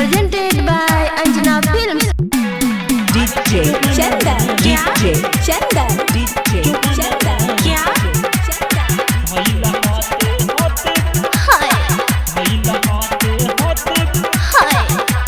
presented by Anjana Films. DJ Chanda, DJ Chanda, DJ Chanda, भइला हाथे हाथे Hi, भइला हाथे हाथे hi.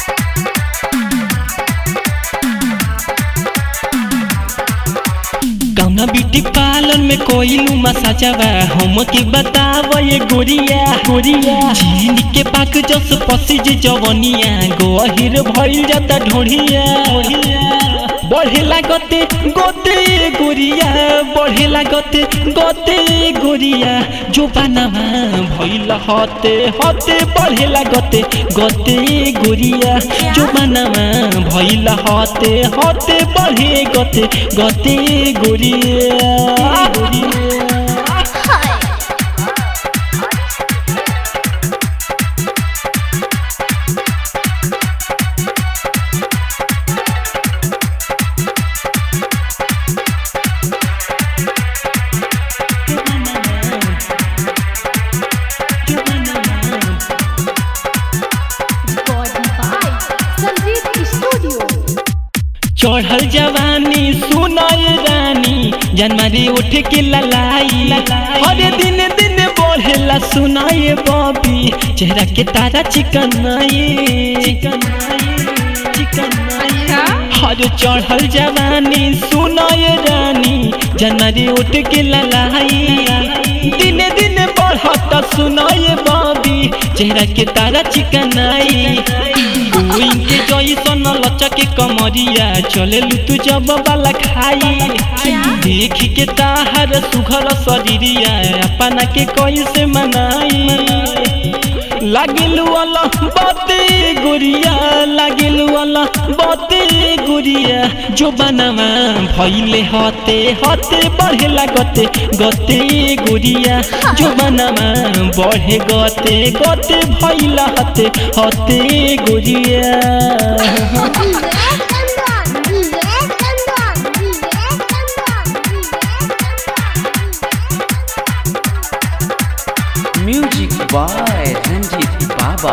कौना ब्यूटी पार्लर में कोइलू मसाजवा हम के बताव ये गोरिया गोरिया चीन के पाक जस पसिज जवनिया गोहिर भइल जाता ढोढ़िया बढ़े लागते गोते गोरिया बढ़े लागते गोते गोरिया जो बनावा भइल हते हते बढ़े लागते गोते गोरिया जो बनावा भइल हते हते बढ़े गते गते गोरिया गोरिया Hi. Recorded by Sandeep Studio. चढ़ल जवानी सुनाय रानी जनवरी उठ के ललाई हर दिन दिन बढ़ेला सुनाए बॉबी चेहरा के तारा चिकन चिकन चिकन हर चढ़ल जवानी सुनाय रानी जनवरी उठ के ललाई दिन दिन बढ़त सुनाए बॉबी चेहरा के तारा चिकन गोइंग के जैसन लचक के कमरिया चले तू जब वाला खाई देख के ताहर सुघर शरीरिया अपना के कैसे मनाई लागिलू वाला बाते गुरिया लागिलू वाला बाते गुरिया जो बनवा भइले हते हते बढ़े लागते गते गुरिया जो बनवा बढ़े गते गते भइला हते हते गुरिया Music by Ranjit Baba.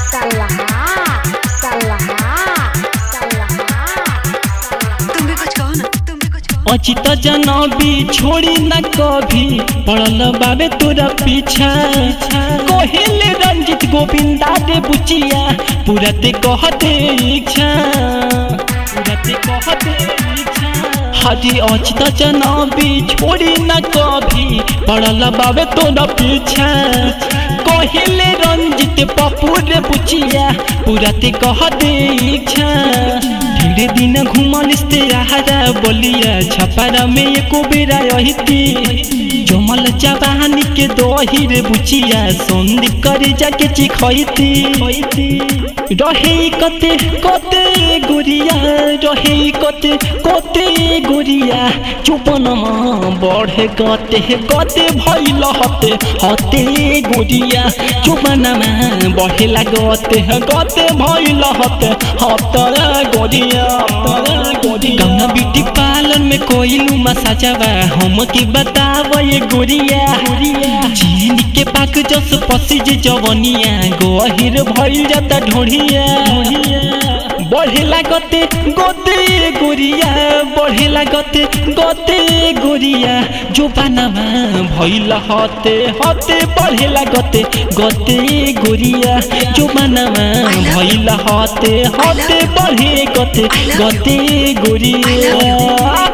अचित जनबी छोड़ी न कभी पड़ल बाबे तोरा पीछा कोहेले रंजित गोविंदा दे बुचिया पूरा ते कहते इच्छा पूरा ते कहते इच्छा हजी अचित जनबी छोड़ी न कभी पड़ल बाबे तोरा पीछा कोहेले रंजित पप्पू रे बुचिया पूरा ते कहते इच्छा ढेरे दिन घुमल इस्तेहारा बोलिया छपारा में एको बेरा रहिती जमल जवानी के दोही रे बुचिया संधि करे जाके चिखैती रहे कते कते गुरिया रहे कते कते गुरिया चुपनमा बढ़े गते गते भइल हते हते गुरिया चुपनमा बढ़े लागते गते भइल हते हतरा गोरिया हतरा गोरिया गंगा ब्यूटी पार्लर में कोइलू मसाजवा हम के बताव ये गोरिया चीन के पाक जस पसिज जवनिया गोहिर भइल जाता ढोढ़िया बढ़े लागते गोते गोरिया बढ़े लागते गोते गोरिया जो बनावा भइल हते हते बढ़े लागते गोते गोरिया जो बनावा भइल हते हते बढ़े गते गते गोरिया